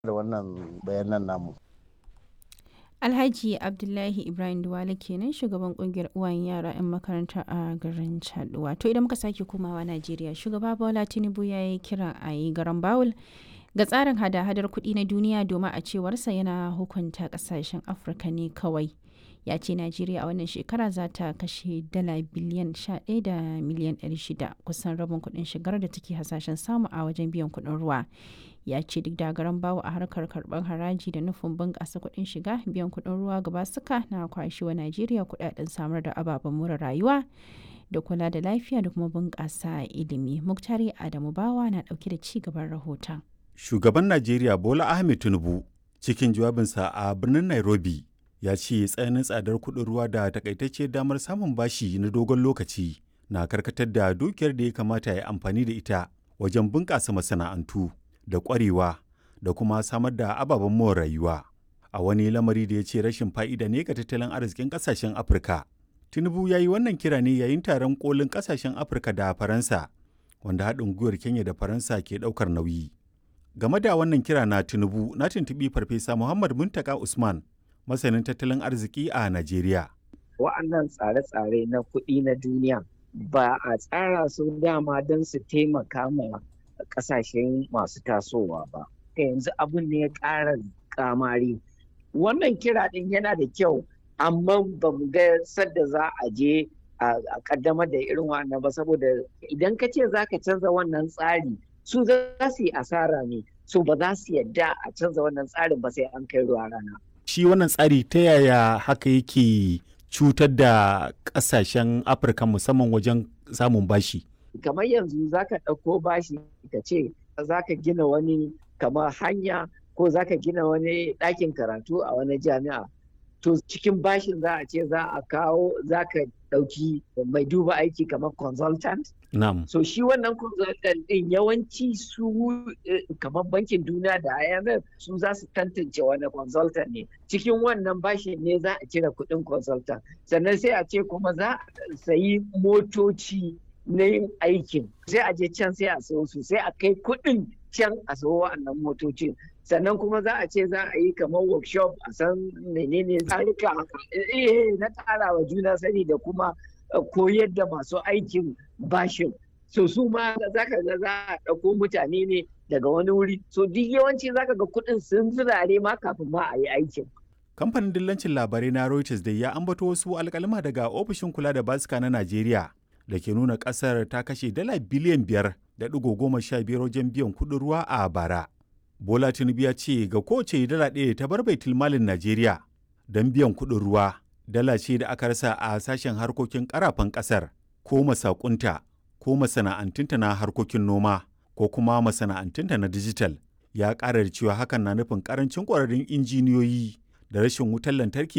da wannan bayanan namu. Alhaji Abdullahi Ibrahim Duwale kenan shugaban kungiyar uwayen yara 'yan makaranta a garin Chad. Wato idan muka sake komawa Najeriya, shugaba Bola Tinubu ya yi kira a yi garan Bawul ga tsarin hada-hadar kuɗi na duniya domin a cewarsa yana hukunta ƙasashen Afirka ne kawai. Ya ce Najeriya a wannan shekara za ta kashe dala biliyan 11 da miliyan 600 kusan rabin kuɗin shigar da take hasashen samu a wajen biyan kuɗin ruwa. ya ce duk da garan bawo a harkar karɓar haraji da nufin bunƙasa kuɗin shiga biyan kuɗin ruwa gaba suka na kwashi wa najeriya kuɗaɗen samar da ababen more rayuwa da kula da lafiya da kuma bunƙasa ilimi muktari adamu bawa na ɗauke da ci gaban rahoton shugaban najeriya bola ahmed tinubu cikin jawabinsa a birnin nairobi ya ce tsananin tsadar kuɗin ruwa da takaitacce damar samun bashi na dogon lokaci na karkatar da dukiyar da ya kamata ya amfani da ita wajen bunƙasa masana'antu da ƙwarewa da kuma samar da ababen more rayuwa a wani lamari da ya ce rashin fa'ida ne ga tattalin arzikin ƙasashen afirka tinubu ya yi wannan kira ne yayin taron kolin ƙasashen afirka da faransa wanda haɗin gwiwar kenya da faransa ke ɗaukar nauyi game da wannan kira na tinubu na tuntuɓi farfesa muhammad muntaka usman masanin tattalin arziki a najeriya wa'annan tsare-tsare na kuɗi na duniya ba a tsara su dama don su taimaka ma kasashen masu tasowa ba yanzu abin ne ya ƙara kamari wannan kira ɗin yana da kyau amma ba mu ga sadda za a je a kaddamar da irin wannan ba saboda idan ka ce za ka canza wannan tsari su za su yi asara ne su ba za su yadda a canza wannan tsarin ba sai an kai ruwa rana shi wannan tsari ta yaya haka yake cutar da ƙasashen afirka musamman wajen samun bashi kamar yanzu za ka ɗauko bashi ka ce za ka gina wani kamar hanya ko za ka gina wani ɗakin karatu a wani jami'a to cikin bashin za a ce za a kawo za ka ɗauki mai duba aiki kamar consultant Na'am. so shi wannan consultant ɗin yawanci su kamar bankin duniya da IMF su za su tantance wani consultant ne cikin wannan bashin ne za a cire kuɗin consultant sannan sai a ce kuma za a sayi motoci na yin aikin sai a je can sai a sayo su sai a kai kuɗin can a sayo wa'annan motocin sannan kuma za a ce za a yi kamar workshop a san menene tsarika eh na ƙara wa juna sani da kuma koyar da masu aikin bashin so su ma za ka ga za a ɗauko mutane ne daga wani wuri so duk yawanci za ka ga kuɗin sun zirare ma kafin ma a yi aikin kamfanin dillancin labarai na reuters da ya ambato wasu alkalma daga ofishin kula da basika na najeriya da ke nuna kasar ta kashe dala biliyan biyar da ɗigo goma sha biyar wajen biyan kuɗin ruwa a bara. Bola Tinubu ya ce ga kowace dala ɗaya ta bar baitul malin Najeriya don biyan kuɗin ruwa dala ce da aka rasa a sashen harkokin ƙarafan ƙasar ko masakunta ko masana'antunta na harkokin noma ko kuma masana'antunta na dijital ya ƙara da cewa hakan na nufin ƙarancin ƙwararrun injiniyoyi da rashin wutar lantarki